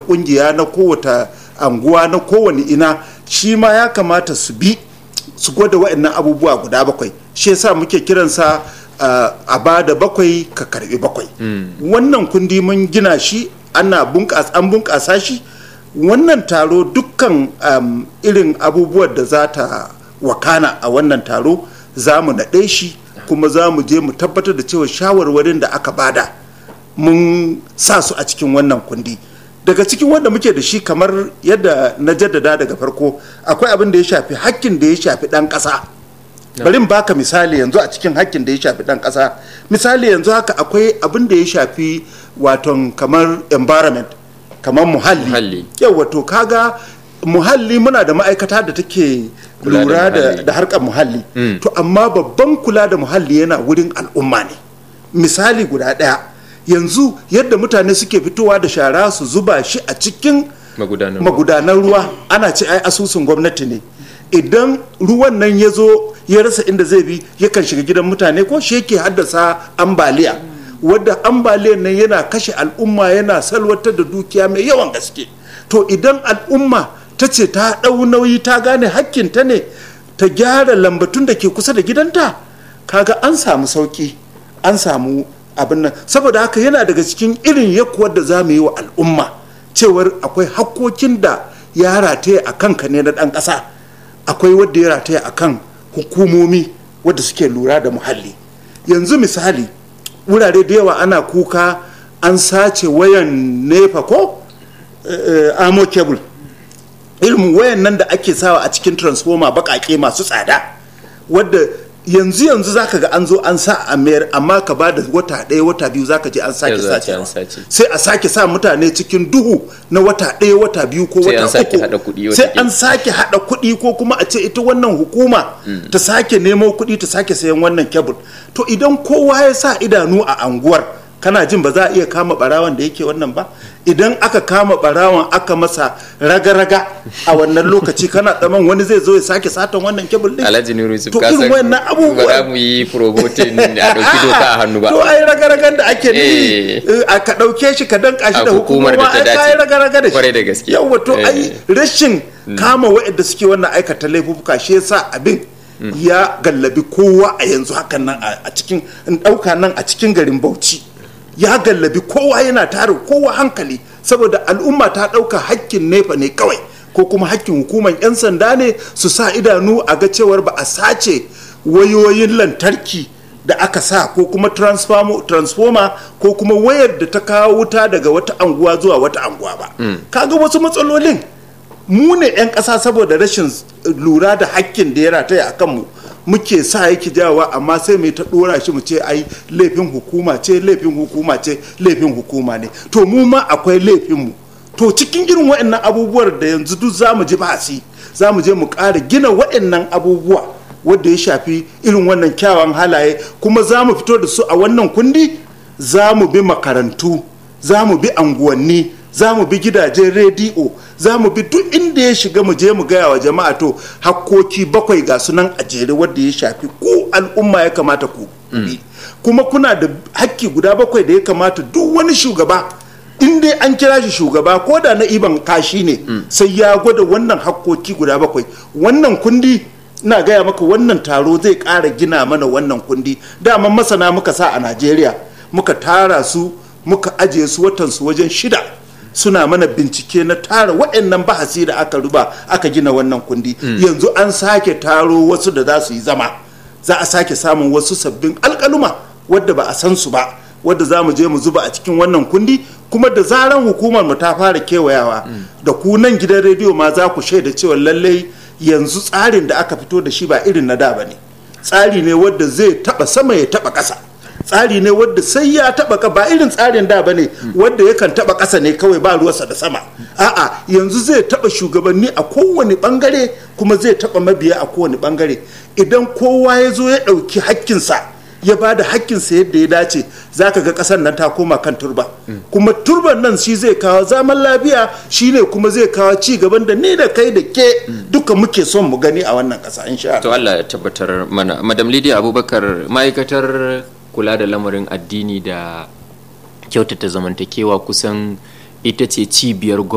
kungiya na kowace anguwa na kowane ina shi ma ya kamata su bi su gwada waɗannan abubuwa guda bakwai shi yasa muke kiransa uh, a ba da bakwai ka karbi bakwai wannan kundi mun gina shi ana bunƙasa an bunƙasa shi wannan taro dukkan um, irin abubuwan da za ta wakana a wannan taro za mu naɗe shi kuma za mu je mu tabbatar da cewa shawarwarin da aka bada mun sa su a cikin wannan kundi daga cikin wanda muke da shi kamar yadda na jaddada daga farko akwai abin da ya shafi hakkin da ya shafi ɗan ƙasa bari baka misali yanzu a cikin hakkin da ya shafi ɗan ƙasa misali yanzu haka akwai abin da ya shafi waton kamar environment kamar muhalli yau wato kaga muhalli muna da ma'aikata da take lura da harkar muhalli mm. to amma babban kula da muhalli yana wurin al'umma ne misali guda ɗaya yanzu yadda mutane suke fitowa da shara su zuba shi a cikin magudanan ruwa ana ce ai asusun gwamnati ne idan ruwan nan ya zo ya rasa inda zai bi yakan shiga gidan mutane ko shi yake haddasa ambaliya wadda ambaliyar nan yana kashe al'umma yana salwatar da dukiya mai yawan gaske to idan al'umma ta ce ta ɗau nauyi ta gane hakkinta ne ta gyara lambatun da ke kusa da gidanta kaga an samu sauki an samu abin nan saboda haka yana daga cikin irin yakuwar da za mu yi wa al'umma cewar akwai hakkokin da ya rataya a kanka ne na ɗan ƙasa akwai wadda ya rataya a kan hukumomi wadda suke lura da muhalli yanzu misali wurare da yawa ana kuka an sace wayan nefa ko amo cable ilmin wayan nan da ake sawa a cikin transformer bakake masu tsada wadda yanzu yanzu zaka ga an zo an sa a mayar amma ka ba da wata ɗaya wata biyu zaka je an sake sace sai a sake sa mutane cikin duhu na wata ɗaya wata biyu ko wata uku sai an sake hada kuɗi ko kuma a ce ita wannan hukuma ta sake nemo kuɗi ta sake sayan wannan kebul to idan kowa ya sa idanu a anguwar kana jin ba za a iya kama barawan da yake wannan ba idan aka kama barawan aka masa raga-raga a wannan lokaci kana tsaman wani zai zo ya sake satan wannan kebul din alhaji nuru yusuf to irin wannan abubuwa ba mu yi promoting a dauki doka a hannu ba to ai raga-ragan da ake ni a ka dauke shi ka danka shi da hukumar da ta dace ai raga-raga da shi kwarai da gaske yawa to ai rashin kama waɗanda suke wannan aikata laifuka shi yasa abin ya gallabi kowa a yanzu hakan nan a cikin in dauka nan a cikin garin Bauchi ya gallabi kowa yana tare kowa hankali saboda al'umma ta ɗauka hakkin nefa ne kawai ko kuma hakkin hukumar 'yan sanda ne su sa idanu a ga cewar ba a sace wayoyin lantarki da aka sa ko kuma transformer ko kuma wayar da ta kawo wuta daga wata anguwa zuwa wata anguwa ba kaga wasu matsalolin mu ne 'yan ƙasa saboda rashin lura da hakkin da ya rataya a kanmu muke sa yake jawa amma sai mai ta dora shi mu ce ai laifin hukuma ce laifin hukuma ce laifin hukuma ne to mu ma akwai laifin mu to cikin irin waɗannan abubuwan da yanzu duk za mu ji basi za mu je mu ƙara gina waɗannan abubuwa wadda ya shafi irin wannan kyawawan halaye kuma za mu fito da su a wannan kundi za mu bi makarantu za mu bi anguwanni za mu bi gidajen rediyo za mu bi duk inda ya shiga mu je mu gaya wa jama'a to hakkoki bakwai ga sunan a jere wadda ya shafi ko al'umma ya kamata ku bi kuma kuna da hakki guda bakwai da ya kamata duk wani shugaba in dai an kira shi shugaba ko da na iban kashi ne sai ya gwada wannan hakkoki guda bakwai wannan kundi na gaya maka wannan taro zai ƙara gina mana wannan kundi dama masana muka sa a najeriya muka tara su muka ajiye su watansu wajen shida suna mana bincike na tara waɗannan bahasi da aka ruba aka gina wannan kundi yanzu an sake taro wasu da za su yi zama za a sake samun wasu sabbin alkaluma wadda ba a san su ba wadda za mu je mu zuba a cikin wannan kundi kuma da zaran hukumar mu ta fara kewayawa da ku nan gidan rediyo ma za ku shaida cewa lallai yanzu tsarin da aka fito da shi ba irin na da ba ne tsari ne wadda zai taba sama ya taba ƙasa tsari ne wadda sai ya taba ka ba irin tsarin da bane wadda yakan taba ƙasa ne kawai ba ruwarsa da sama a'a yanzu zai taba shugabanni a kowane bangare kuma zai taba mabiya a kowane bangare idan kowa ya zo ya ɗauki hakkinsa ya ba da hakkinsa yadda ya dace za ka ga ƙasar nan ta koma kan turba kuma turban nan shi zai kawo zaman lafiya shi ne kuma zai kawo ci gaban da ni da kai da ke duka muke son mu gani a wannan ƙasa insha to Allah ya tabbatar mana madam Lydia Abubakar ma'aikatar kula da lamarin addini da kyautata zamantakewa kusan ita ce cibiyar